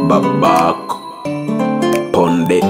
babako ponde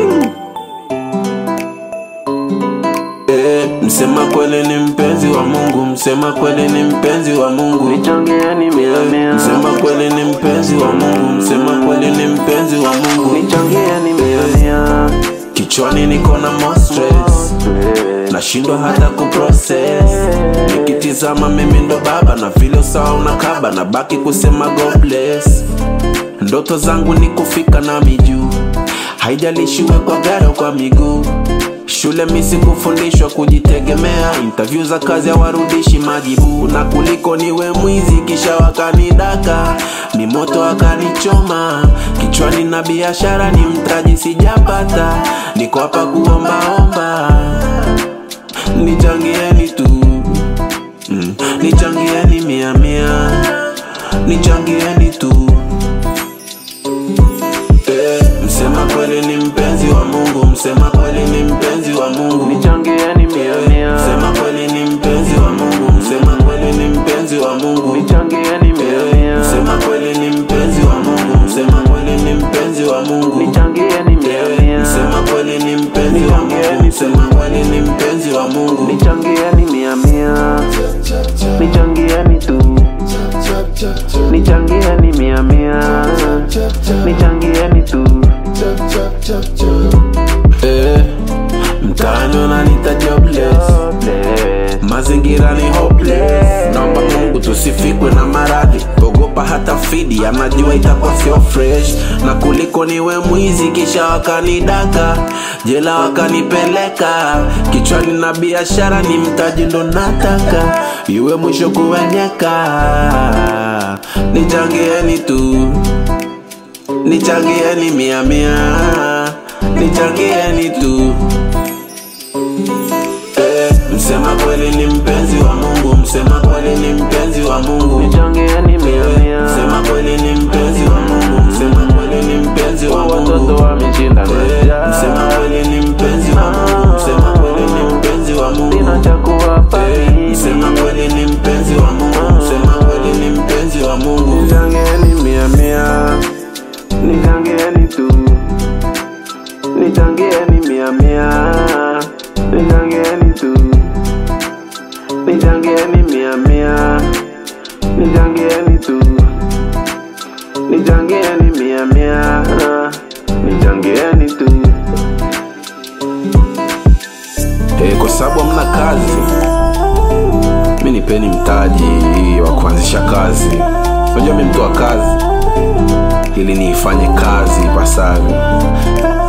Eh, msema kweli ni mpenzi wa Mungu, msema kweli ni mpenzi wa Mungu. Nichangieni mia mia, Msema kweli ni mpenzi wa Mungu, msema kweli ni mpenzi wa Mungu. nichangieni mia mia. Kichwani niko na more stress, nashindwa hata kuprocess. Nikitizama mimi ndo baba na vile usawa unakaba, na baki kusema God bless. Ndoto zangu ni kufika na mijuu, haijalishi uwe kwa gari au kwa miguu. Shule misi kufundishwa kujitegemea, interview za kazi hawarudishi majibu, na kuliko niwe mwizi kisha wakanidaka, mimoto wakanichoma kichwani, na biashara ni mtaji sijapata, niko hapa kuombaomba, nichangieni tu mm. Nichangieni mia mia, nichangieni tu Eh, msema kweli ni mpenzi wa Mungu, msema kweli ni mpenzi wa Mungu. Nichangieni mia mia, Msema kweli ni mpenzi wa Mungu, msema kweli ni mpenzi wa Mungu. nichangieni mia mia, Msema kweli ni mpenzi wa Mungu, msema kweli ni mpenzi wa Mungu. nichangieni mia mia, Msema kweli ni mpenzi wa Mungu, msema kweli ni mpenzi wa Mungu. nichangieni mia mia, nichangieni tu, nichangieni mia mia, nichangieni tu. Eh, mtaani wananiita jobless. mazingira ni hopeless naomba mungu tusifikwe na maradhi ogopa hata fidi anajua itakuwa sio fresh na kuliko niwe mwizi kisha wakanidaka jela wakanipeleka kichwani na biashara ni mtaji ndo nataka iwe mwisho kuwenyeka nichangieni tu nichangieni mia mia nichangieni tu Eh, msema kweli ni mpenzi wa Mungu, msema kweli ni mpenzi wa Mungu. Nichangieni mia mia, Msema kweli ni mpenzi wa Mungu, msema kweli ni mpenzi wa watoto Mungu. wameshinda Eh, njaa. Msema kweli ni mpenzi wa Mungu, msema kweli ni mpenzi wa Sina Mungu. cha kuwapa Eh, mimi. Msema kweli ni mpenzi wa Mungu, msema kweli ni mpenzi wa Mungu. Nichangieni mia mia, nichangieni tu, nichangieni mia mia, nichangieni tu, nichangieni mia mia, nichangieni tu, nichangieni mia mia, nichangieni tu. Eh, kwa sababu hamna kazi, mi nipeni mtaji wa kuanzisha kazi. Unajua mi mtu wa kazi, ili niifanye kazi ipasavyo.